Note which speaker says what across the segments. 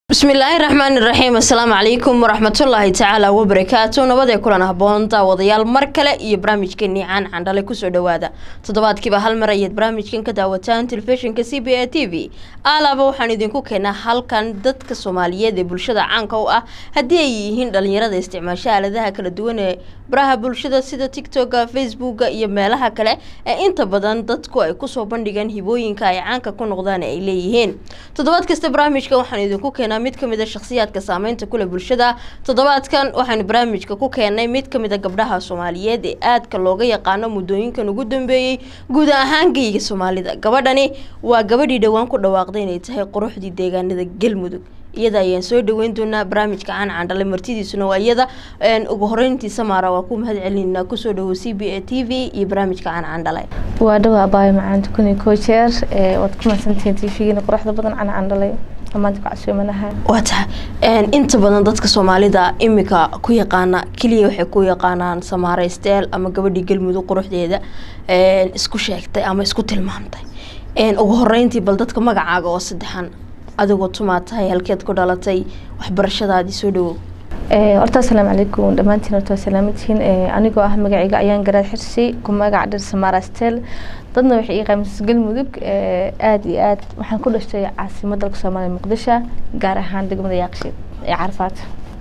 Speaker 1: bismillaahi raxmaani raxiim assalaamu calaykum waraxmatullaahi tacaala wabarakaatu nabadee kulan haboon daawadayaal mar kale iyo barnaamijkeenii caan candhale kusoo dhawaada toddobaadkiiba hal mar ayaad barnaamijkan ka daawataan telefishinka c b a t v alaaba waxaan idinku keenaa halkan dadka soomaaliyeed ee bulshada caanka u ah haddii ay yihiin dhalinyarada isticmaasha aaladaha kala duwan ee baraha bulshada sida tictoka facebooka iyo meelaha kale ee inta badan dadku ay kusoo bandhigaan hibooyinka ay caanka ku noqdaan ay leeyihiin toddobaad kasta barnaamijka waxaan idinku keenaa mid kamid a shakhsiyaadka saameynta kule bulshada toddobaadkan waxaanu barnaamijka ku keenay mid kamid a gabdhaha soomaaliyeed ee aadka looga yaqaano muddooyinkan ugu dambeeyey guud ahaan geyga soomaalida gabadhani waa gabadhii dhowaan ku dhawaaqday inay tahay quruxdii deegaanada galmudug iyada ayaan soo dhaweyn doonaa barnaamijka caan candhale martidiisuna waa iyada ugu horeyntii samaara waa ku mahad celinaa kusoo dhawo c b a t v iyo barnaamijka caan candhale
Speaker 2: waa dhawaa baayo macaanta kun iyo koo jeer waad ku mahadsantihiin tvgina quruxda badan cana candhalay maanta ku casuumanaha
Speaker 1: waa tahay inta badan dadka soomaalida imika ku yaqaana keliya waxay ku yaqaanaan samaare steel ama gabadhii galmudug quruxdeeda isku sheegtay ama isku tilmaamtay ugu horeyntii bal dadka magacaaga oo saddexan adigoo tumaa tahay halkeed ku dhalatay waxbarashadaadii soo dhawow
Speaker 2: horta asalaamu calaykum dhammaantiin horta waa salaamadtihiin anigoo ah magacayga ayaan garaad xirsi ku magac dhir samaara stel dadna waxay ii qaamisay galmudug aada iyo aad waxaan ku dhashtay caasimadda dalka soomaaliya muqdisho gaar ahaan degmada yaaqshiid ee carafaad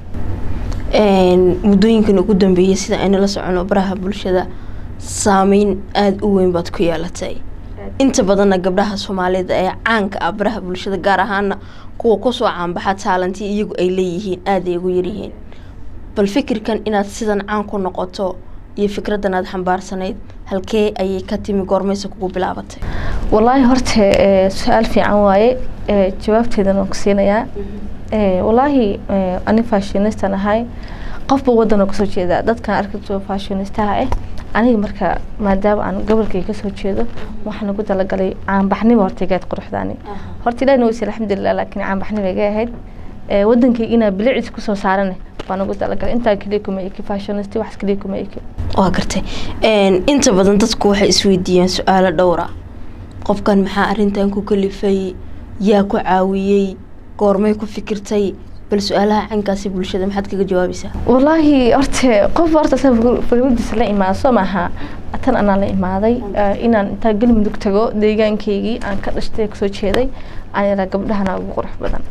Speaker 1: muddooyinkan ugu dambeeyay sida ayna la socono baraha bulshada saameyn aada u weyn baad ku yeelatay inta badanna gabdhaha soomaalida ee caanka ah baraha bulshada gaar ahaana kuwa kusoo caanbaxa taalanti iyagu ay leeyihiin aada ay ugu yaryihiin bal fikirkan inaad sidan caan ku noqoto iyo fikradan aad xambaarsanayd halkee ayay ka timi goormaysa kugu bilaabatay
Speaker 2: wallaahi horta su-aal fiican waaye jawaabteedan waan ku siinayaa wallaahi ani fashinistan ahay qofba wadan oo kasoo jeeda dadkan arkato fashinistaha ah aniga marka maadaama aan gobolkay kasoo jeedo waxaan ugu talagalay caanbaxnimo hortaygaad quruxdaani horta ilahi nawasi alxamdulilah laakiin caanbaxnimo iga ahayd wadankayga inaa bilicis kusoo saarane baan ugu talagalay intaa keliya kuma eki fashionist wax keliya kuma eki
Speaker 1: waa gartay inta badan dadku waxay isweydiiyaan su-aalo dhowra qofkan maxaa arrintan ku kalifay yaa ku caawiyey goormay ku fikirtay bal su-aalaha cankaasi bulshada maxaad kaga jawaabaysaa
Speaker 2: wallaahi horta qof horta sa fikradiisa la imaado soo maaha tan anaan la imaaday inaan intaa galmudug tago deegaankaygii aan ka dhashtay kasoo jeeday aan yaraa gabdhahana ugu qurux badan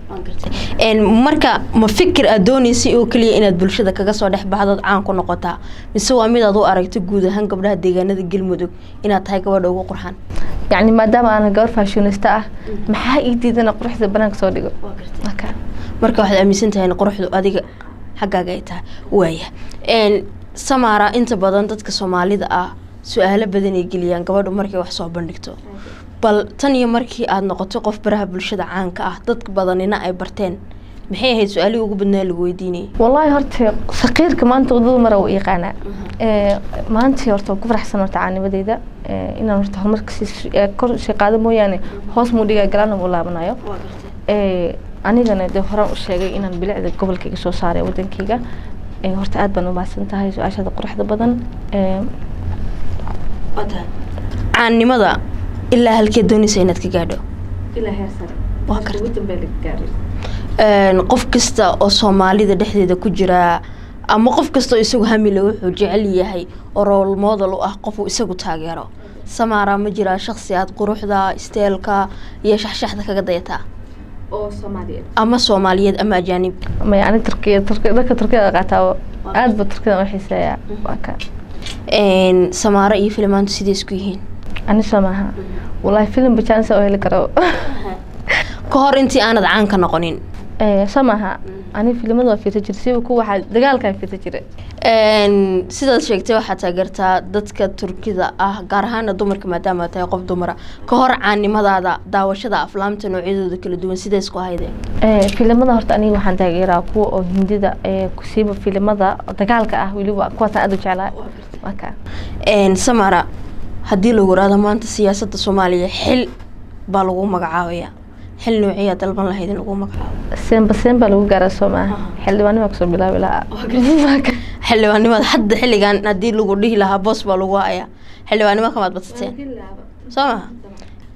Speaker 1: marka ma fikir aad dooneysay oo keliya inaad bulshada kaga soo dhex baxdood caan ku noqotaa mise waa mid aad u aragto guud ahaan gabdhaha deegaanada galmudug inaad tahay gabadha ugu qurxan
Speaker 2: yacni maadaama aana gabar fashionista ah maxaa ii diidana quruxda banaanka soo dhigo
Speaker 1: marka waxaad aaminsan tahay in quruxdu adiga xaggaaga ay tahay waaya samaara inta badan dadka soomaalida ah su-aalo badan ay geliyaan gabadhu markay wax soo bandhigto bal tan iyo markii aada noqoto qof baraha bulshada caanka ah dad badanina ay barteen maxay ahayd su-aalihii ugu badnaa lagu weydiinayay
Speaker 2: wallaahi horta saqiirka maanta wadada mara u yaqaanaa maanta horta waan ku faraxsan horta caanimadeyda inaan horta horumarka kor sii qaado mooyaane hoos muu dhigaa galaana muu laabanayo anigana dee horaan u sheegay inaan bilicda gobolkayga soo saaray wadankayga horta aad baan u mahadsan tahay su-aashada quruxda badan
Speaker 1: caannimada ilaa halkee doonaysa inaad ka gaadho qof kasta oo soomaalida dhexdeeda ku jiraa ama qof kastaoo isagu hamile wuxuu jecel yahay oo rool model u ah qofuu isagu taageero samaara ma jiraa shaksi aad quruxda isteelka iyo shaxshaxda kaga dayataa ama soomaaliyeed ama ajaanib
Speaker 2: may ani turkiya turki dharka turkiyada qaataa aad ba turkiyada u xiiseeyaa waa ka
Speaker 1: samaaro iyo filimaantu sidee isku yihiin
Speaker 2: ani soo maaha wallaahi filim bajaanisa oo heli karo
Speaker 1: ka hor intii aanad caan ka noqonin
Speaker 2: soo maaha ani filimada waa fiirsa jira siba ku waxaa dagaalkaan fiirsa jira
Speaker 1: sidaad sheegtay waxaad taageertaa dadka turkida ah gaar ahaana dumarka maadaama aad tahay qof dumara ka hor caannimadaada daawashada aflaamta noocyadooda kala duwan sidee isku hayde
Speaker 2: filimada horta aniga waxaan taageeraa kuwa oo hindida kusiiba filimada dagaalka ah weliba kuwaasaan aad u jeclaa waka
Speaker 1: samara haddii lagu raado maanta siyaasadda soomaaliya xil baa lagu magacaabaya xil noociyaa dalban lahayd in lagu magacaabo
Speaker 2: seenba seen baa lagu gaaraa soo maaha xildhibaanima kasoo bilaabi lahaa
Speaker 1: xildhibaannimada hadda xilligan haddii lagu dhihi lahaa boos baa lagu hayaa xildhibaannimo kamaad badsateen soo maha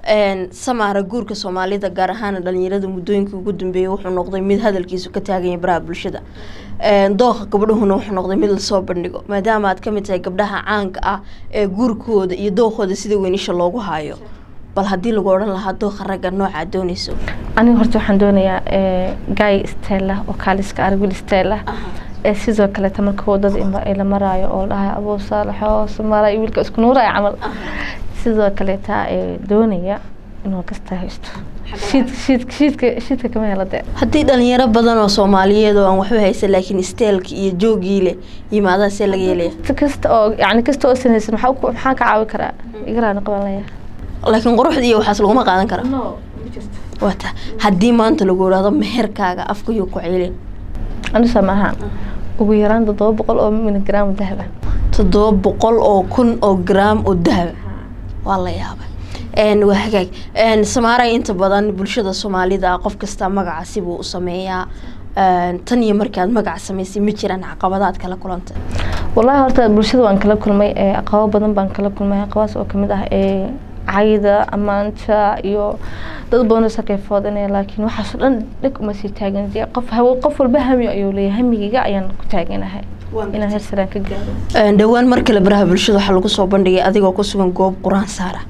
Speaker 1: samaara guurka soomaalida gaar ahaan dhalinyarada muddooyinkii ugu dambeeyay wuxuu noqday mid hadalkiisu ka taaganya baraha bulshada dooqa gabdhahuna wuxuu noqday mid lasoo bandhigo maadaama aad kamid tahay gabdhaha caanka ah ee guurkooda iyo dookooda sida weynisha loogu haayo bal haddii lagu odhan lahaa dooqa ragga noocaad dooneyso
Speaker 2: aniga horta waxaan doonayaa gaay stella oo kaaliska argil stella ee sidoo kaleeta marka wadada la maraayo oo dhahay abuu saalaxoo samaara wiilka isku nuuraya camal sidoo kaleeta doonaya inuu kasta haysto shiidka shiidka kama hela dee
Speaker 1: haddii dhalinyaro badan oo soomaaliyeed oo aan waxba haysan laakiin steelka iyo joogii leh yimaadaha see laga yeelaya
Speaker 2: kasta oo yani kasta oo sanaysan maxaa maxaa ka caawi karaa igaraana qabanlaya
Speaker 1: laakiin quruxda iyo waxaas laguma qaadan kara wata haddii maanta lagu idhaahdo meherkaaga afkayuu ku celin
Speaker 2: anisa maaha ugu yaraan toddoba boqol oo miligram dahaba
Speaker 1: toddoba boqol oo kun oo gram oo dahaba waa la yaabay waa hagaag samaaray inta badan bulshada soomaalida qof kasta magaca sibuu u sameeyaa tan iyo markaad magaca samaysay ma jiraan caqabadaad kala kulantay
Speaker 2: wallahi horta bulshada waan kala kulmay caqabo badan baan kala kulmay caqabaas oo kamid ah cayda ammaanta iyo dad badan oo sakayfood inay laakiin waxaasoo dhan dhig uma sii taagan qof qof walba hami ayuu leeyahay hamigayga ayaan ku taaganahay inaan heer saraan ka gaaro
Speaker 1: dhowaan mar kale baraha bulshada waxaa lagu soo bandhigay adigoo ku sugan goob qur-aan saara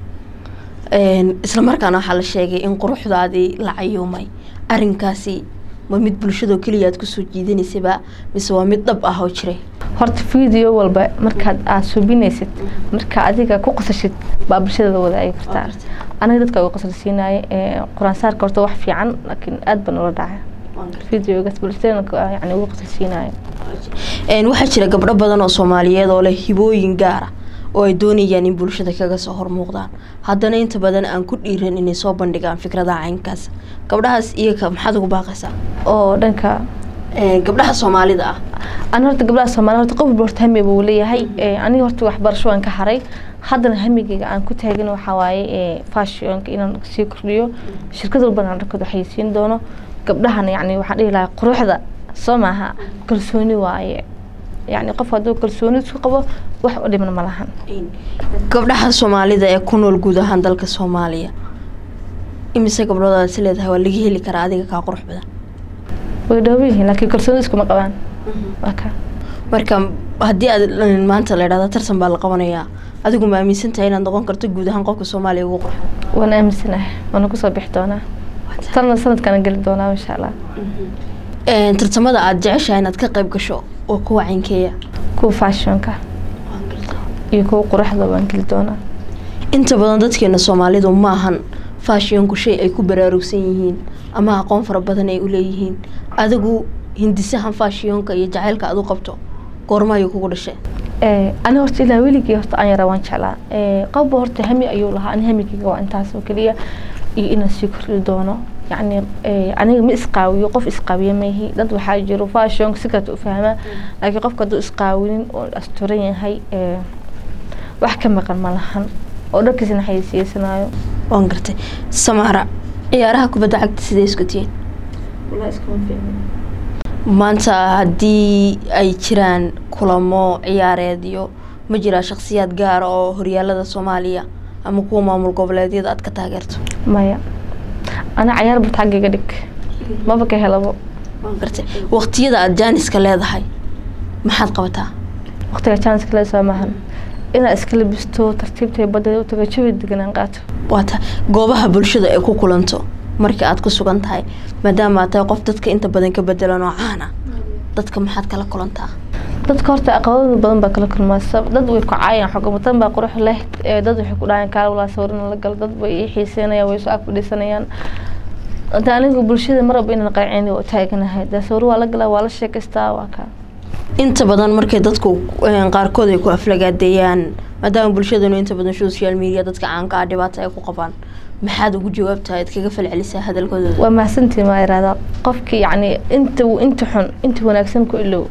Speaker 1: isla markaana waxaa la sheegay in quruxdaadii la cayuumay arinkaasi ma mid bulshadoo keliya aad kusoo jiidanaysaba mise waa mid dhab ah oo jiray
Speaker 2: horta video walba markaad aada subinaysid marka adiga ku qasashid baa bulshada wadaagi kartaa aniga dadka uga qasarsiinaaye qur-aan saarka horta wax fiican laakiin aada baan ula dhacay videogaas bulshadana yani uga qasarsiinaayo
Speaker 1: waxaa jira gabdho badan oo soomaaliyeed oo leh hibooyin gaara oo ay doonayaan in bulshada kaga soo hormuuqdaan haddana inta badan aan ku dhiiran inay soo bandhigaan fikradaha caynkaas gabdhahaas iyaga maxaad ugu baaqaysaa
Speaker 2: oo dhanka
Speaker 1: gabdhaha soomaalida ah
Speaker 2: ani horta gabdhaha soomaalida horta qof walba horta hami buu leeyahay aniga horta waxbarasho waan ka haray haddana hamigayga aan ku taagin waxaa waaye fashionka inaan sii kordhiyo shirkad walbana aan dharkooda waxaysiin doono gabdhahana yacni waxaan dhihi lahaa quruxda soo maaha kalsooni waaye yacni qof hadduu kalsooni isku qabo wax u dhiman ma lahan
Speaker 1: gabdhaha soomaalida ee ku nool guud ahaan dalka soomaaliya imise gabdhoodaad is leedahay waa laga heli karaa adiga kaa qurux badan
Speaker 2: way dhooban yihiin laakiin kalsooni iskuma qabaan waka
Speaker 1: marka haddii aad maanta la idhahda tartan baa la qabanayaa adigu ma aaminsan tahay inaad noqon karto guud ahaan qofka soomaaliya ugu qurxo
Speaker 2: waan aaminsanahay waana kusoo bixi doonaa tanna sanadkana geli doonaa insha allah
Speaker 1: tartamada aada jeceshahay inaad ka qayb gasho oo kuwa caynkeeya
Speaker 2: kuwa fashionka iyo kuwa quruxda waan geli doonaa
Speaker 1: inta badan dadkeena soomaalidu ma ahan fashionku shay ay ku baraarugsan yihiin ama aqoon fara badan ay uleeyihiin adigu hindisahan fashionka iyo jacaylka aad u qabto goorma ayuu kugu dhashay
Speaker 2: ani horta ilaa weligii horta aan yaraa waan jeclaa qofba horta hami ayuu lahaa ani hamigayga waa intaas oo keliya iyo inaan sii kordhi doono yacni aniga ma isqaawiyo qof isqaawiye maihi dad waxaa jiro fashionka si kaleeta u fahmaa laakiin qofka hadduu isqaawinin oo asturan yahay wax ka maqan ma lahan oo dharkiisna xayeysiyeysanayo
Speaker 1: waan gartay samaara ciyaaraha kubadda cagta sidee isku tihiin maanta haddii ay jiraan kulamo ciyaareed iyo ma jiraa shakhsiyaad gaara oo horyaalada soomaaliya ama kuwa maamul goboleedyada aad ka taageerto
Speaker 2: maya ana cayaar bart xaggayga dhig maba ka helabo
Speaker 1: waan gartay waqtiyada aada jaaniska leedahay maxaad qabataa
Speaker 2: waqtiga jaaniska leedahay maahan inaad iska labisto tartiibtay badda u tago jawi deganaan qaato
Speaker 1: waata goobaha bulshada ay ku kulanto marka aad ku sugan tahay maadaama aad tahay qof dadka inta badan ka bedelan oo caana dadka maxaad kala kulantaa
Speaker 2: dadka horta aqabado badan baa kala kulmaa dad way ku caayaan xogamadan baa qurux leh dad waxay ku dhahayan kaal walaa sawirna la galo dad way ii xiiseynayaan way soo ag fadhiisanayaan hadda anigu bulshada maraba inaan qaaceen oo taaganahay dee sawir waa la galaa waa la sheekaystaa waa kaa
Speaker 1: inta badan markay dadku qaarkood ay ku aflagaadeeyaan maadaama bulshadanu inta badan social media dadka caanka ah dhibaato ay ku qabaan maxaad ugu jawaabtahay ad kaga falcelisaa hadalkooda
Speaker 2: waa mahadsantii maa irahdaa qofki yacni inta inta xun inta wanaagsan ku ilow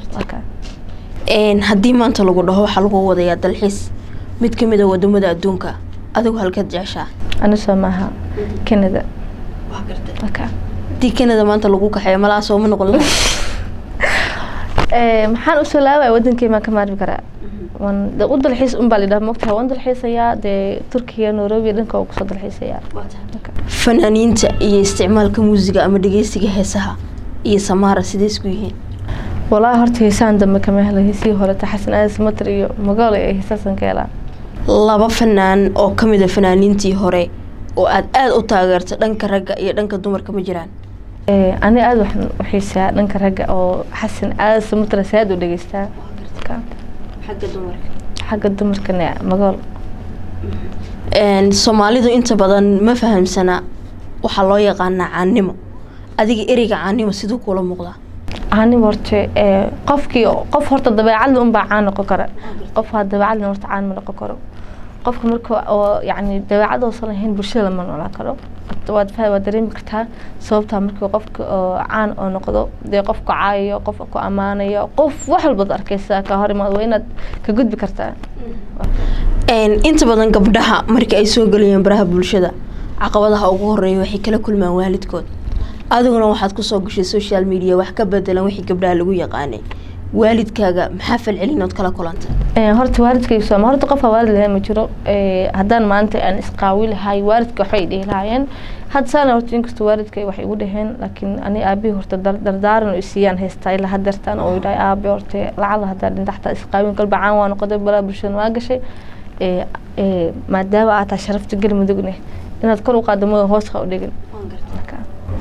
Speaker 1: haddii maanta lagu dhaho waxaa lagu wadayaa dalxiis mid ka mid a wadamada adduunka adigu halkaad jeceshaa
Speaker 2: anisoo maaha canada
Speaker 1: haddii canada maanta lagu kaxeeyo malaa sooma noqon laha
Speaker 2: Eh, maxaan usoo laabaya wadankey maan ka maarmi karaa wan de u dalxiis un baa lidhaha mogtaha waan dalxiisayaa dee turkiya nairobi dhanka waan kusoo dalxiisayaa
Speaker 1: fanaaniinta iyo isticmaalka muusiga ama dhegeysiga heesaha iyo samaara sidee isku yihiin
Speaker 2: walaahi horta heesaan dambe kama helo heesihii horeta xasan aadis matar iyo magaalo ee heesaasan ka helaa
Speaker 1: laba fanaan oo ka mid a fanaaniintii hore oo aad aada u taageerto dhanka ragga iyo dhanka dumarka ma jiraan
Speaker 2: Eh, ani aada waxaan u xiisaa dhanka ragga oo xasan aadis matar saad u dhegeystaa Ka-
Speaker 1: xagga dumarka
Speaker 2: xagga dumarkana magaal
Speaker 1: soomaalidu inta badan ma fahamsana waxaa loo yaqaanaa caanimo adiga ereyga caanimo siduu kula muuqdaa
Speaker 2: caanimo horta eh, qofkii qof horta dabeecadle unbaa caan noqon kara qof haa dabeecadle horta caan ma noqon karo qofka marka oo yacni dabeecad oosan lahayn bulshada lama noolaan karo waad fa waad dareemi kartaa sababtaa markii qofka oo caan oo noqdo dee qofku caayayo qof ku ammaanayo qof wax walbaad arkaysa ka hor imaad waa inaad ka gudbi kartaa
Speaker 1: inta badan gabdhaha marka ay soo gelayeen baraha bulshada caqabadaha ugu horeeya waxay kala kulmaan waalidkood adiguna waxaad kusoo gashay social media wax ka bedelan wixii gabdhaha lagu yaqaanay waalidkaaga maxaa falcelinood kala kulantay
Speaker 2: Eh, horta waalidkayga sooma horta qofka waalid lahayn ma jiro Eh, haddaan maanta aan isqaawi lahay waalidka waxbay dhihi lahaayeen hadda saana horta inkastoo waalidkay waxay igu dhaheen laakiin ani aabihii horta dar- dardaaran oo isiiyaan haystaa ilaa hadeertaan oo idhahay aabe horta lacala haddaa dhinta xataa isqaawin kalba caan waa noqday balaa bulshada waa gashay Eh, eh, maadaama aad tahay sharafta galmudugne inaad kor u qaaddo mada hoos ha u dhigin Marka,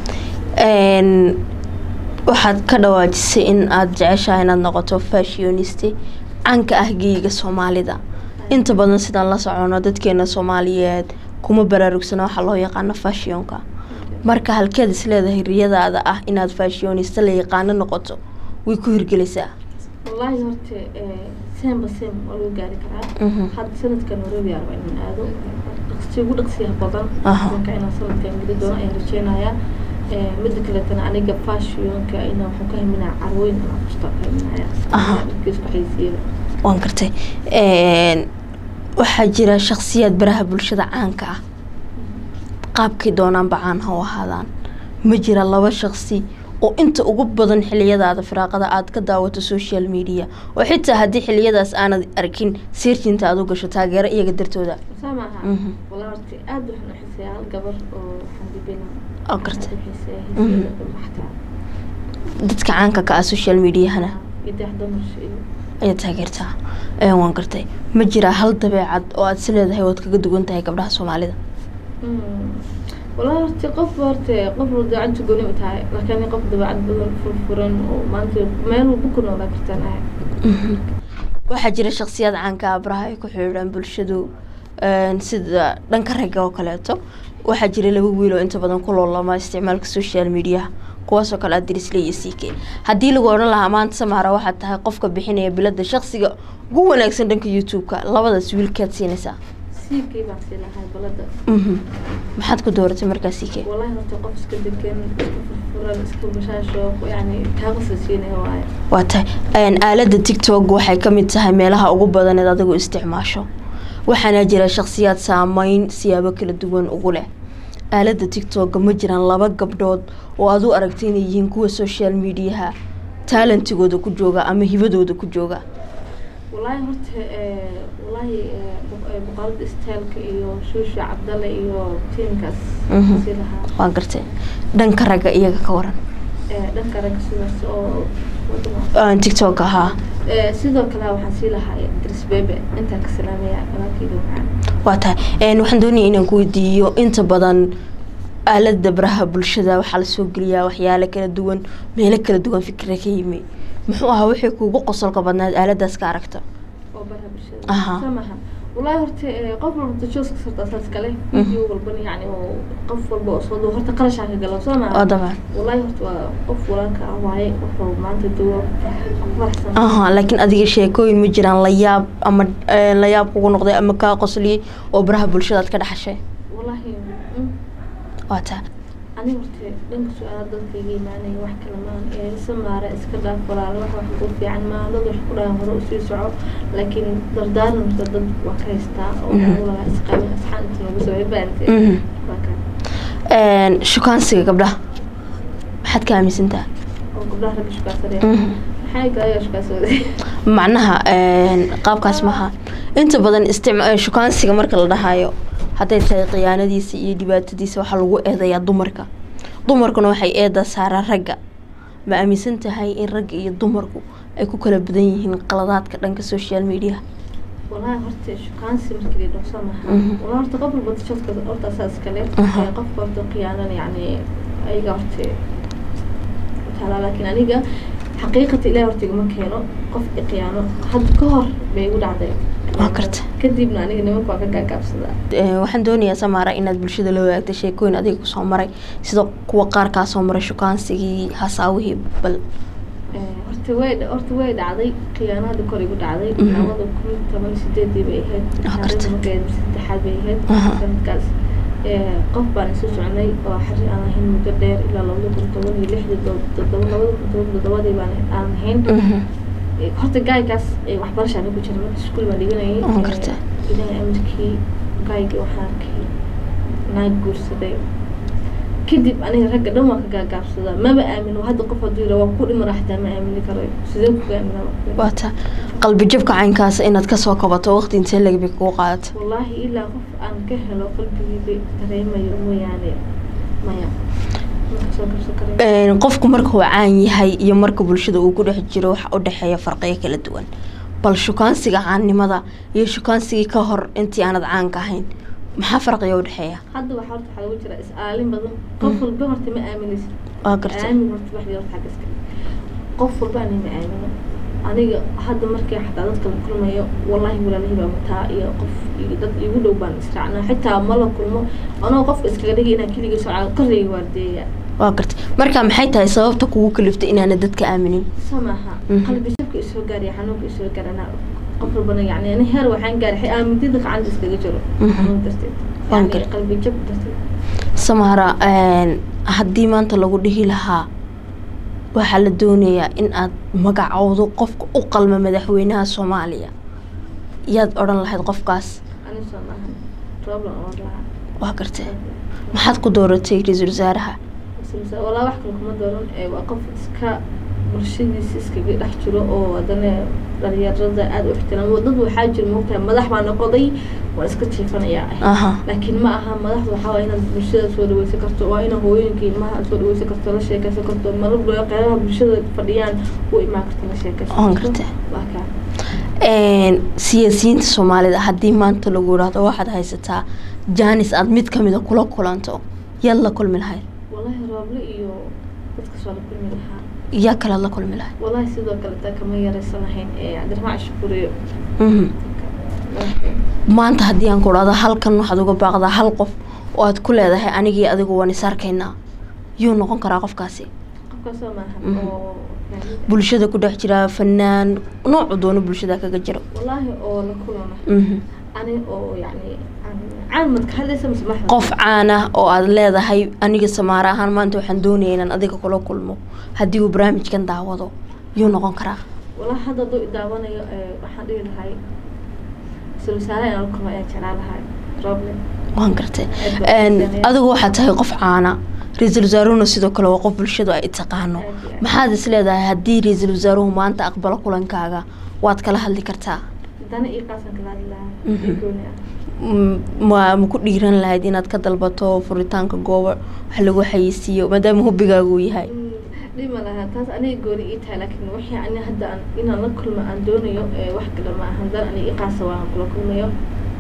Speaker 1: Een, waxaad ka dhawaajisay in aada jeceshahay inaad noqoto fashioniste canka ah geyiga soomaalida inta badan sidaan la socono dadkeena soomaaliyeed kuma baraarugsana waxaa loo yaqaano fashionka marka halkeed isleedahay riyadaada ah inaad fashioniste la yaqaano noqoto way ku hirgelaysaa
Speaker 2: wallaahi horta seenba seen waa lagu gaari karaa
Speaker 1: Mhm.
Speaker 2: hadda sanadkan nairobi arba inaan aado dhaqsi ugu dhaqsiyaha badan
Speaker 1: Aha.
Speaker 2: marka inaan sanadkan geli doono ayaan rajeynayaa Eh, mida kaleetana aniga fashionka ina waxaan ka himinaa carwooyin aan kustaa ka himinaya
Speaker 1: Aha.
Speaker 2: isku xaysiiyada
Speaker 1: waan gartay Een, waxaa jira shakhsiyaad baraha bulshada caanka ah qaabkay doonaanba caan ha u ahaadaan ma jira laba shakhsi oo inta ugu badan xiliyadaada firaaqada aad ka daawato social media oo xitaa haddii xiliyadaas aanad arkin seerjinta aad u gasho taageero iyaga dartooda
Speaker 2: saa maaha
Speaker 1: Mhm.
Speaker 2: walaa horta aad waxaan u xiiseeyaa hal gabar oo waxaan dibina
Speaker 1: oo gartay
Speaker 2: xiiseeyaa
Speaker 1: Mhm.
Speaker 2: heeseeda maxtaa
Speaker 1: dadka caanka ka ah social mediahana
Speaker 2: idax dumarsha iyo
Speaker 1: ayaa taageertaa Een, waan gartay ma jira hal dabeecad oo aad is leedahay waad kaga duwan tahay gabdhaha soomaalida
Speaker 2: walaa horta qof horta qof walba dabeecadda gooni u tahay laakiin qof dabeecad badan furfuran oo maanta meel walba ku noolaa kartaan ahay
Speaker 1: waxaa jira shakhsiyaad caanka ah baraha ay ku xidhiidhaan bulshadu een, sida dhanka ragga oo kaleeto waxaa jira laba wiil oo inta badan ku loolama isticmaalka social mediaha kuwaasoo kale adirisle iyo ck haddii lagu odhan lahaa maanta samaara waxaad tahay qofka bixinaya bilada shakhsiga ugu wanaagsan dhanka youtube-ka labadaas wiilkaad siinaysaa
Speaker 2: siikay baan sii lahay balada
Speaker 1: Mhm. maxaad ku dooratay markaa ck
Speaker 2: wallahi horta qof iska degan iska furfuran iska bashaasho yani kaaqasa siinaya waaye
Speaker 1: waa tahay Een, aaladda tiktok waxay ka mid tahay meelaha ugu badan eed adigu isticmaasho waxaana jira shakhsiyaad saameyn siyaabo kala duwan ugu leh aaladda tiktok ma jiraan laba gabdhood oo aad u aragtay inay yihiin kuwa social mediaha talentigooda ku jooga ama hibadooda ku jooga
Speaker 2: wallaahi horta eh, wallaahi eh, boq- eh, boqorada istaalka iyo shuusha cabdalle iyo tiimkaas
Speaker 1: Mhm.
Speaker 2: sii lahaa
Speaker 1: waan gartay dhanka ragga iyaga ka waran
Speaker 2: Eh, dhanka ragga sidaas oo wadama
Speaker 1: Aan tiktok ahaa
Speaker 2: Eh, sidoo kale waxaan sii lahaa dris bebe intaan ka salaamaya walaalkayga macaan
Speaker 1: waa tahay Een, waxaan doonaya inaan ku weydiiyo inta badan aalada baraha bulshada waxaa lasoo geliyaa waxyaalo kala duwan meelo kala duwan fikra ka yimi muxuu ahaa wixii kuugu qosolka badnaad aaladaas ka aragta
Speaker 2: oo baraha bulshada
Speaker 1: Aha.
Speaker 2: samaha wallaahi horta eh, qof walba tajooska sarta asaas kale
Speaker 1: Mhm.
Speaker 2: video walbana yacni oo qof walba oo soo duu horta qarashaa ka gala soo maha
Speaker 1: oo dabcan
Speaker 2: wallaahi horta waa qof walaalka ah waaye wuxuu maanta duwo faraxsan
Speaker 1: aha laakiin adiga sheekooyin ma jiraan layaab ama eh, layaab kugu noqday ama kaa qosliyey oo baraha bulshada aad ka dhaxashay
Speaker 2: wallaahi mm,
Speaker 1: waa taa
Speaker 2: aniga horta dhanka su-aala dadkayga imaanaya wax kale maan ee samaara iska dhaaf walaalo wax wax ku fiican maa dad wax ku dhahan hore usii soco laakiin dardaaran horta dad waa ka haystaa oo
Speaker 1: Mhm.
Speaker 2: walaa isqaabin asxaan inta noogu soo baante
Speaker 1: Mhm.
Speaker 2: waa kan
Speaker 1: Een, shukaansiga gabdhaha maxaad ka aaminsantaha
Speaker 2: oo gabdhaha ragga shukaansanaya
Speaker 1: Mhm.
Speaker 2: maxay galayaa shukaansooday
Speaker 1: macnaha een, qaabkaas maha inta badan isticma- eh, shukaansiga marka la dhahayo hadday tahay khiyaanadiisa iyo dhibaatadiisa waxaa lagu eedayaa dumarka dumarkuna waxay eeda saaraa ragga ma aaminsan tahay in ragga iyo dumarku ay ku kala badan yihiin qaladaadka dhanka social media
Speaker 2: walahi horta shukaansi markii la dhowsa maha
Speaker 1: Mhm.
Speaker 2: wala horta qof walba tashadka horta asaas kale
Speaker 1: Aha.
Speaker 2: ee qofka horta khiyaanan yacni ayaga horta taala laakiin aniga xaqiiqata ilahi horta iguma keeno qof i khiyaano hadda ka hor bay igu dhacday
Speaker 1: Waa garta.
Speaker 2: kadibna aniga nimanka waa ka gaagaabsadaa
Speaker 1: Eh, waxaan doonayaa samaara inaad bulshada la wadaagta sheekooyin adiga kusoo maray sida kuwa qaar kaa soo maray shukaansigii hasaawihii bal
Speaker 2: Ee, horta way dha- horta way dhacday khiyaanada kor igu dhacday
Speaker 1: Mhm.
Speaker 2: labada kun toban iyo sideedii bay ahayd
Speaker 1: Ah, garta.
Speaker 2: taariikhda markeed saddexaad bay ahayd
Speaker 1: Aha.
Speaker 2: sanadkaas Ee, qof baan isu soconay oo xari aan ahayn muddo dheer ilaa labada kun toban iyo lixdii to- toddoba labada kun toban toddobadii baan aan ahayn
Speaker 1: Mhm.
Speaker 2: Ee, horta gaaygaas ee, waxbarashaan ku jira marka iskuul baan dhiganayay
Speaker 1: Ah,
Speaker 2: Ee,
Speaker 1: garta.
Speaker 2: ilaahay amarkii gaayga waxaan arkay naag guursaday kadib aniga ragga dhan waa ka gaagaabsadaa maba aamino hadda qof hadduu yidhaa waa ku dhimana xataa ma aamini karo sidee ku aamina
Speaker 1: waata qalbi jabka caynkaas inaad kasoo kabato waqti intee lagbi kugu qaadata
Speaker 2: wallaahi ilaa qof aan ka helo qalbigeyga dareemayo mooyaane maya ma kasoo kabsan karayo
Speaker 1: Een, qofku marka uu caan yahay iyo marka bulshada uu ku dhex jiro waxa u dhexeeya farqiyo kala duwan bal shukaansiga caannimada iyo shukaansigii ka hor intii aanad caanka ahayn maxaa farqiga u dhexeeya
Speaker 2: hadda waxaa horta waxaa lagu jira is-aalin badan qof walba horta ma aaminaysid
Speaker 1: waa garta
Speaker 2: aamin horta wax yar xagga iska qof walba aniga ma aamino aniga hadda markii xataa dadka la kulmayo wallaahi walaalahii baa mataa iyo qof iyo dad igu dhow baan israacnaa xitaa ma la kulmo anoo qofka iskaga dhigay inaan keligii soo caago qarreyga waardeeya
Speaker 1: waa garta marka maxay tahay sababta kugu kaliftay inaanad dadka aaminin
Speaker 2: samaha
Speaker 1: Mhm.
Speaker 2: qalbi jabka isoo gaaraya xanuunka isoo gaarana qof walbana yani ani heer waxaan gaaray aamintida gacanta iskaga jiro
Speaker 1: Mhm.
Speaker 2: xanuun darteed
Speaker 1: Waan
Speaker 2: yani
Speaker 1: gar-
Speaker 2: qalbi jab darteed
Speaker 1: samara een, haddii maanta lagu dhihi lahaa waxaa la doonayaa in aad magacowdo qofka u qalma madaxweynaha soomaaliya yaad odhan lahayd qofkaas
Speaker 2: ani soo maahan problem oo lahaa
Speaker 1: waa gartee maxaad ku dooratay ra-iisul wasaaraha
Speaker 2: Samsa- walaa wax kale kuma dooran ee waa qof iska bulshadiisa iskaga dhex jiro oo haddana dhalinyarada aada u ixtiraamo dad waxaa jira moogtahay madax baa noqoday waa iska jiifanayaa ah
Speaker 1: aha
Speaker 2: laakiin ma aha madaxdu waxaa waa inaad bulshada soo dhaweysan karto waa inaad hooyooyinka ilmaha aad soo dhaweysan karto la sheekeysan karto marar badan qeybaha bulshada fadhiyaan u imaan karto la sheekeysan
Speaker 1: Waan
Speaker 2: karto.
Speaker 1: gartay.
Speaker 2: waa kaa
Speaker 1: Een, siyaasiyiinta soomaalida haddii maanta lagu yidhaahdo waxaad haysataa jaanis aad mid kamida kula kulanto yaad la kulmi lahayd
Speaker 2: wallaahi rooble iyo dadka soo la kulmi lahaa
Speaker 1: yaa kalead la kulmi lahayd
Speaker 2: wallaahi sidoo kale taa kama yaraysan lahayn ee cabdiraxmaan shukuriyo
Speaker 1: Mhm. maanta haddii aan ku dhahdo halkan waxaad uga baaqdaa hal qof oo aad ku leedahay anigii adigu waan is arkaynaa yuu noqon karaa qofkaasi
Speaker 2: qofkaasoo maahan
Speaker 1: Mhm.
Speaker 2: oo
Speaker 1: bulshada ku dhex jira fanaan noocu doono bulshada kaga jiro
Speaker 2: wallaahi oo la kulana
Speaker 1: Mhm.
Speaker 2: ani oo yacni aan- caan madka hadlaysa mise maxda
Speaker 1: qof caan ah oo aad leedahay aniga samaare ahaan maanta waxaan doonaya inaan adiga kula kulmo haddii uu barnaamijkan daawado yuu noqon karaa
Speaker 2: wallaahi hadda hadduu idaawanayo ee, waxaan dhihi lahay isla wasaare inaan la kulmo ayaan jeclaan lahay roble
Speaker 1: waan gartay
Speaker 2: Aad baa
Speaker 1: Een,
Speaker 2: u
Speaker 1: adigu waxaad tahay qof caana ra-iisul wasaaruhuna sidoo kale waa qof bulshadu ay taqaano
Speaker 2: Aad iyo aad.
Speaker 1: maxaad is leedahay haddii ra-iisul wasaaruhu maanta aqbalo kulankaaga waad kala hadli kartaa
Speaker 2: dana ii qaasan kala hadli lahaa
Speaker 1: Mhm.
Speaker 2: ii gooni ah
Speaker 1: M- ma ma ku dhiiran lahayd inaad ka dalbato furitaanka goobo wax lagu xayeysiiyo maadaama hubigaagu uu yahay
Speaker 2: Mm, dhima lahaa taas aniga gooni ii tahay laakiin wixii ani hadda aan inaan la kulmo aan doonayo ee, wax kale ma ahan dan aniga ii qaasa waan kula kulmayo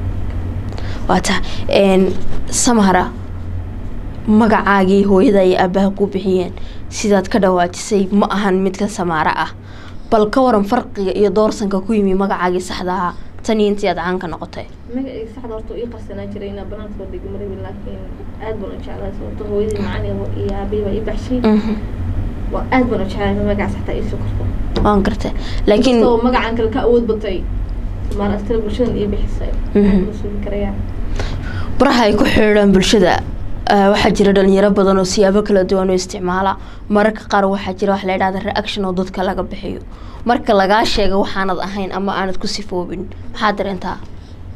Speaker 1: waa tahay Een, samara magacaagii hooyada iyo aabaha ku bixiyeen sidaad ka dhawaajisay ma ahan midka samaare ah bal ka waran farqiga iyo doorsanka ku yimi magacaagii saxda ahaa tan iyo intii aad caan ka noqotay
Speaker 2: magacayga saxda horta ii qarsanaa jiray inaa banaanka soo dhigi marabi laakiin aad baan u jeclahay sababto hooyadii macani iyo aabihii baa ii baxshay
Speaker 1: Mhm.
Speaker 2: waa aad baan u jeclahay magacaas xataa ii soo korto
Speaker 1: waan gartay laakiin
Speaker 2: inkastoo magacan kale ka awood batay maan astira bulshadan ii bixisay
Speaker 1: Mhm.
Speaker 2: aad baan sugi karayaa
Speaker 1: baraha ay ku xidhiidhaan bulshada ah, waxaa jira dhalinyaro badan oo siyaabo kala duwan u isticmaala mararka qaar waxaa jira wax la yidhahda reaction oo dadka laga bixiyo marka lagaa sheego waxaanad ahayn ama aanad ku sifoobin maxaa dareentaa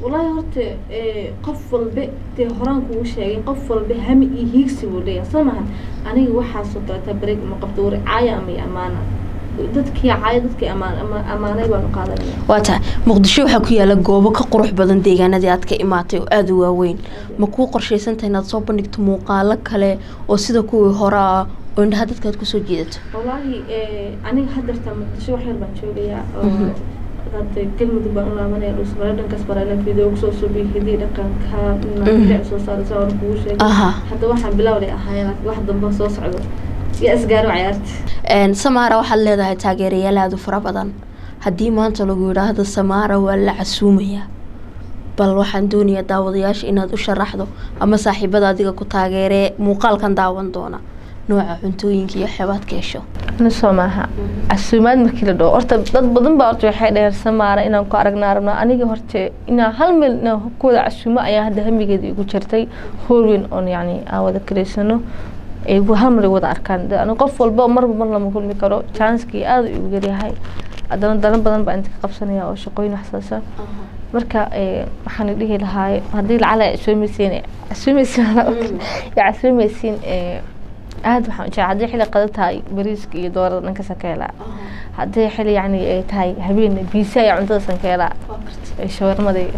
Speaker 2: wallaahi horta ee, qof walba dee horaan kugu sheegay qof walba hami iyo hiigsi buu leeyahay soo maha aniga waxaasoo kaleta bareeg ma qabto war caaya ama iyo amaana dadkii caaya dadkii amaan ama- amaanay baanu qaadanaya
Speaker 1: waa tahay muqdisho waxaa ku yaala goobo ka qurux badan deegaanadii aad ka imaatay oo aada u waaweyn ma kuu qorshaysantahay inaad soo bandhigto muuqaalo kale oo sida kuwii hore ah oo indhaha dadka aad kusoo jiidato
Speaker 2: wallaahi ee, aniga haddarta muqdisho wax yar baan joogayaa oo hadda galmudug baan u laabanaya dhulsabare dhankaas bareela video kusoo subiy hidii dhaqanka naaic soo saaraysa oona kugu sheegay
Speaker 1: aha
Speaker 2: hadda waxaan bilowday ahaayeen laakiin wax dambe soo socdo yaa isgaaro cayaarta
Speaker 1: Een, samaara waxaad leedahay taageerayaal aada u fara badan haddii maanta lagu yidhaahdo samaara waa la casuumayaa bal waxaan doonayaa daawadayaasha inaad u sharaxdo ama saaxiibada adiga ku taageeree muuqaalkan daawan doona nooca cuntooyinka iyo waxyaabaad ka hesho
Speaker 2: nisoo maaha casuumaad markii la dhaho horta dad badan baa horta waxay dhaheen samaara inaan ku aragnaa rabnaa aniga horta inaan hal meel inaan ku wada casuumo ayaa hadda hamigeeda igu jirtay hool weyn oon yacni aan wada karaysano ay hal mar ay wada arkaan De aniga qof walba marba mar lama kulmi karo janskii aada igu yaryahay haddana dalan badan baa inta ka qabsanaya oo shaqooyin waxsaasa marka ee, waxaan dhihi lahaa haddii lacala casuumaysiin casuumaysiin yaa casuumaysiin ee, aad waxaan jecel haddii xilli qada tahay bariiska iyo doorada dhanka sankeelaa haddii xilli yacni ay tahay habeen biisa iyo cuntada sankeelaa ee shawarmada iyo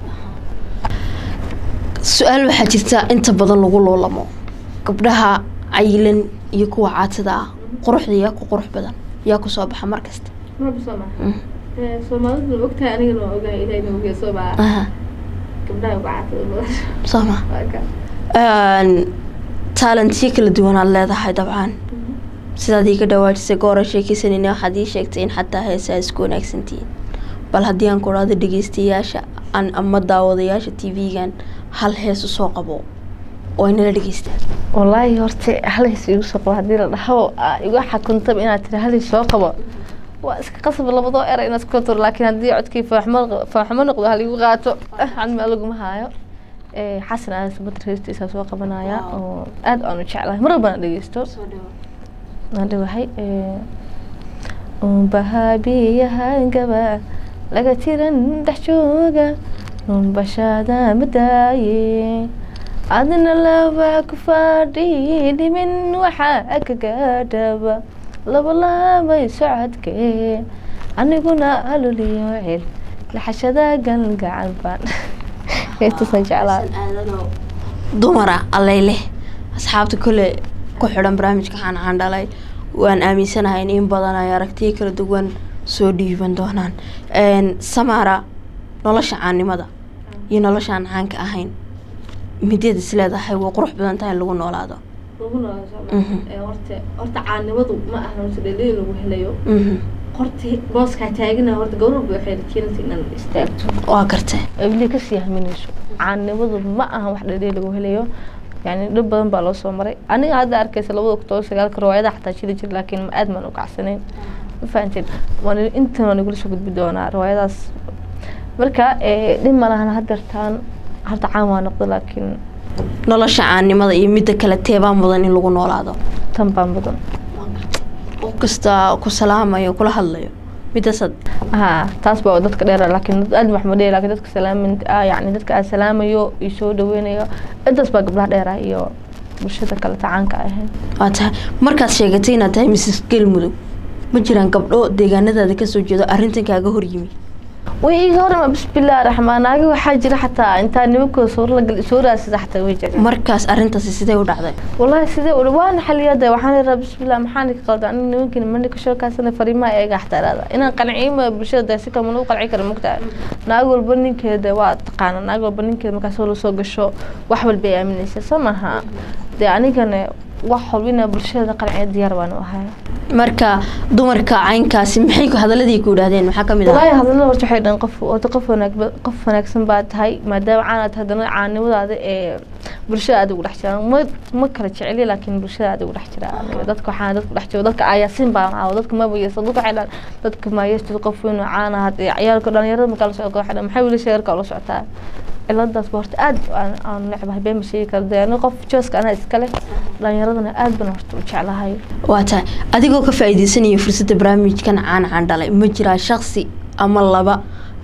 Speaker 1: su-aal waxaa jirta inta badan lagu loolamo gabdhaha cayilan iyo kuwa caatada ah quruxda yaa ku qurux badan yaa ku soo baxa mar kasta
Speaker 2: marba soo maha soomaalidu ma ogtahay anigana waa ogahay ilahayna ogeey soo maha
Speaker 1: aha
Speaker 2: gabdhaha uga caatada badan
Speaker 1: soo ma
Speaker 2: Waa ka.
Speaker 1: taalentiyo kala duwan aad leedahay dabcan sidaad iiga dhawaajisay goora sheekeysanayna waxaad ii sheegtay in xataa heesaa isku wanaagsantihiin bal haddii aan ku dhahdo dhegeystayaasha aan ama daawadayaasha t v-gan hal hees usoo qabo oo inala dhegeystaan
Speaker 2: wallaahi horta halis igu soo qabo haddii la dhaho aa igu xakuntaba inaad tiri halis soo qabo waa iska qasab labadoo era inaad iska tur laakiin haddii codkii faaxmo faaxmo noqdo haligu qaato cadmi laguma haayo Ee, xasan aadan sabatar heestiisa soo qabanaya
Speaker 1: Wow.
Speaker 2: oo aad aan u jeclahay mar walbana dhegeysto aan dhawahay unbahaabiyahangaba laga tiran dhex jooga unbashaada madaaye adina laba ku fadhi dhimin waxaa kagadhaba labalaabay socodkee aniguna aluliyo cel laxashada galgacal baan heestaasaan jeclaa
Speaker 1: dumara allayleh asxaabta kole ku xidhan barnaamijka xaanxaan dhalay waan aaminsanahay in in badan ay aragtiyo kala duwan soo dhiiban doonaan Een, samaara nolosha caannimada iyo nolosha aan caanka ahayn mideed is leedahay way qurux badan tahay in lagu noolaado
Speaker 2: lagu noolaa
Speaker 1: Mhm.
Speaker 2: horta horta caanimadu ma aha horta dhalin lagu helayo
Speaker 1: Mhm.
Speaker 2: horta booskaa taagana horta gawraba waxay rajeynaysa inaad istaagto
Speaker 1: waa gartay
Speaker 2: weli kasii haminayso caanimadu ma aha wax dhadhee lagu helayo yani dhib badan baa loo soo maray aniga hadda arkaysa labada kun toban sagaalka riwaayadaha xataa jiri jir laakiin ma aad maan u kacsanayn ma fahanteen waan intan waan igula soo gudbi doonaa riwaayadaas marka eh, dhib ma lahan hadeertaan horta caan waa noqdo laakiin
Speaker 1: nolosha caannimada iyo midda kale teebaa mudan in lagu noolaado
Speaker 2: tan baan badan
Speaker 1: qof kasta ku salaamayo kula hadlayo middaasad
Speaker 2: ها taas baa dadka dheer laakiin dad aad wax ma dheer laakiin dadka salaamin ah yani dadka aan salaamayo iyo soo dhaweynayo intaas baa gabdhaha dheer ah iyo bulshada kale tacaanka ahayn
Speaker 1: waa tahay markaad sheegatay inaad tahay mrs galmudug ma jiraan gabdho deegaanadaada kasoo jeedo arrintan kaaga horyimi
Speaker 2: way iga horma bismillaah raxmaan aaga waxaa jira xataa intaa nimankooda sawir la gal soo raasida xataa way jiraan
Speaker 1: markaas arrintaasi sidee u dhacday
Speaker 2: والله سيدي وانا حليada waxaan leeyahay bismillah maxaan ka qaldan aniga nimankan man ka soo kaasana fariimaha eega xtaraada inaan qanciimo bulshada si kama loo qalci karo mugtaa naag walba ninkeeda waa taqaan naag walba ninkeeda markaas la soo gasho wax walba ay aaminaysa samaha de anigana wax walba inaa bulshada qalciyo diyaar baan u ahay
Speaker 1: marka dumarka caynkaasi maxay ku hadaladii ku yidhaahdeen maxaa kamid ah
Speaker 2: والله hadalada horta waxay dhan qof horta qof wanaag qof wanaagsan baa tahay maadaama caanaad haddana caanimadaada ee bulshada aad ugu dhex jiraan ma ma kala jeceli laakiin bulshada aad ugu dhex jira aniga dadka waxaan dadku dhex jiro dadka ayaasin baa caawo dadka ma bayasa dadka waxay dhan dadka maayasta qof weyn oo caan ah hadda ciyaalka dhalinyarada markaa la socdo waxay dhan maxay wiilasha yarka la socotaa ciladaas ba horta aad aan aan necbahay been ma sheegi karo dee aniga qof jooska anaa iskale dhalinyaradana aad baan horta u jeclahay
Speaker 1: waa tahay adigoo ka faa'iideysanaya fursadda barnaamijkan caan caan dhalay ma jiraa shaksi ama laba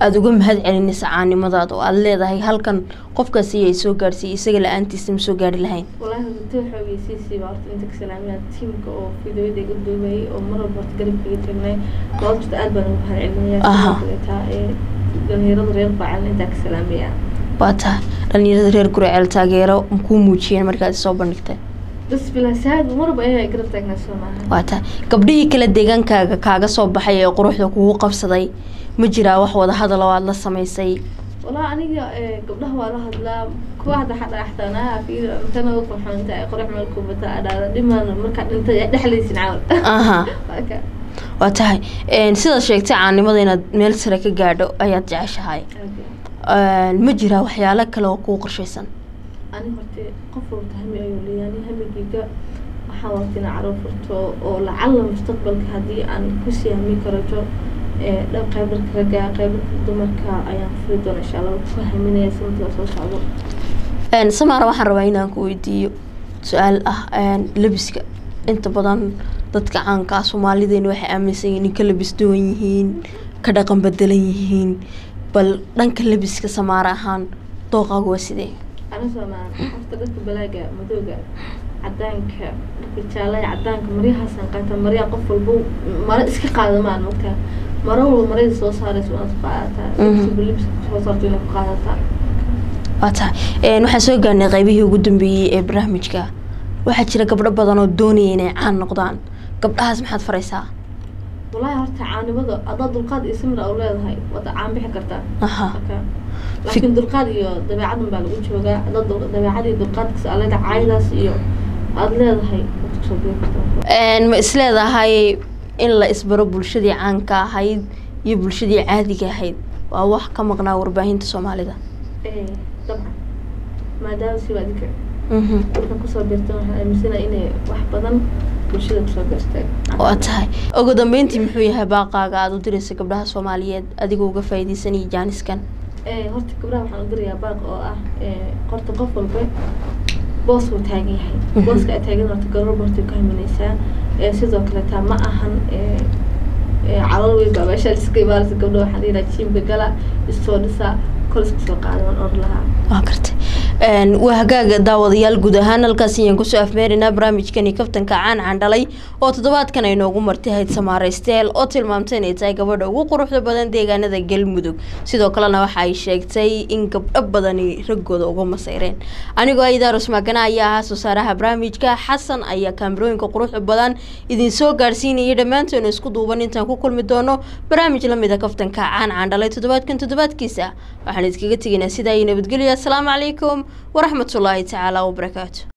Speaker 1: aada uga mahad celinaysa caanimadaada oo aada leedahay halkan qofkaasi ay soo gaadhsiiyey isaga la-aantiisa ma soo gaari lahayn
Speaker 2: wallaahi runti waxa ogeysiisiiba horta inta ka salaamiyaa tiimka oo fideoyada iga duubayay oo mar walba horta garabkaiga tagnay goobta aad baan ugu mahad
Speaker 1: Aha.
Speaker 2: celinayaa ee dhalinyarada reer baacan intaa ka salaamayaa
Speaker 1: waa tahay dhalinyarada reer guriceel taageero makuu muujiyeen markaad soo bandhigtay
Speaker 2: bas bilaa saad marba ayaa garab taagnaa soo maaha
Speaker 1: waa tahay gabdhihii kale deegaankaaga kaaga soo baxay ee quruxda kugu qabsaday ma jiraa wax wada hadal oo aada la samaysay
Speaker 2: walaa aniga ee, gabdhaha waa la hadlaa kuwa hadda xadha axtaanaa fiir intana u qurxoonta ay qurux meel kubata adhaada dhimaan markaa dhintay yaa dhexlaysin caawal
Speaker 1: aha
Speaker 2: Waa ka-
Speaker 1: waa tahay Een, sidaad sheegtay caanimada inaad meel sare ka gaadho ayaad jeceshahay
Speaker 2: okay.
Speaker 1: Een, ma jiraa waxyaalo kale oo kuu qorshaysan
Speaker 2: ani horte qof walba hami ayuu leeyahay ani hamigeyga waxaan waqti inaan carruur furto oo lacalla mustaqbalka haddii aan kusii hami karato ee dhab qaybarka ragga qaybarka dumarka ayaan furi doona insha allah ku haminaya sanadka soo socdo
Speaker 1: Een, samaara waxaan rabaa inaan ku weydiiyo su-aal ah een, labiska inta badan dadka caanka ah soomaalideena waxay aaminsan yihiin in ka labis duwan yihiin ka dhaqan bedelan yihiin bal dhanka labiska samaara ahaan dooqaagu waa sidee
Speaker 2: ana soomaan horta dadka balaaga madooga cadaanka dharka jaalaya cadaanka maryahaasaan qaata maryaa qof walba mara iska qaadamaan mogtaa maro walba marada soo saaraysa inaad ku qaadataa
Speaker 1: Mhm.
Speaker 2: libsiba libska soo saarto inaad ku qaadataa
Speaker 1: waa tahay Een, waxaan soo gaarnay qaybihii ugu dambeeyey ee barnaamijka waxaa jira gabdho badan oo doonaya inay caan noqdaan gabdhahaas maxaad faraysaa
Speaker 2: wallaahi horta caanimada haddaad dulqaad iyo samir u leedahay waad caan bixi kartaa
Speaker 1: aha
Speaker 2: marka laakiin dulqaad iyo dabeecadan baa lagu joogaa haddaad dul- dabeecad iyo dulqaadkas aleeda caayadaas iyo aada leedahay waad kusoo bixi kartaa
Speaker 1: Een, ma isleedahay in la isbaro bulshadii caanka ahayd iyo bulshadii caadiga ahayd waa wax ka maqnaa warbaahinta soomaalida
Speaker 2: ee dabcan maadaama si waa adinka
Speaker 1: Mhm.
Speaker 2: marka kusoo birtan waxaan aaminsanahay inay wax badan bulshada kusoo birtay
Speaker 1: waa tahay ugu dambeyntii muxuu yahay baaqaaga aada u diraysa gabdhaha soomaaliyeed adigoo uga faa'iidaysanaya jaaniskan
Speaker 2: ee horta gabdhaha waxaan u dirayaa baaq oo ah ee horta qof walba boos buu taagan yahay
Speaker 1: Mhm.
Speaker 2: booska ay taagan horta gabar horta ku haminaysaa ee sidoo kale taa ma ahan ee ee calal weyn baa meesha iska imaanaysa gabdha waxaan dhihi lahaa jiimka gala istoo dhisa kol iska soo qaada waan oran lahaa
Speaker 1: waa gartay Een, waa hagaaga daawadayaal guud ahaan halkaas ayaan kusoo afmeerinaa barnaamijkani kaftanka caan candhalay oo toddobaadkan ay noogu martay hayd samaaraysteel oo tilmaamtay inay tahay gabadha ugu quruxda badan deegaanada galmudug sidoo kalena waxa ay sheegtay in gabdho badani raggooda uga masayreen anigoo aidaarus magana ayaa ahaa soo saaraha barnaamijka xasan ayaa kaamirooyinka quruxda badan idin soo gaarsiinayay dhammaantoona isku duuban intaan ku kulmi doono barnaamij lamida kaftanka caan candhalay toddobaadkan toddobaadkiisa waxaan idinkaga tegaynaa sidaa iyo nabadgelyo asalaamu calaykum waraxmatullaahi tacaala wabarakaatu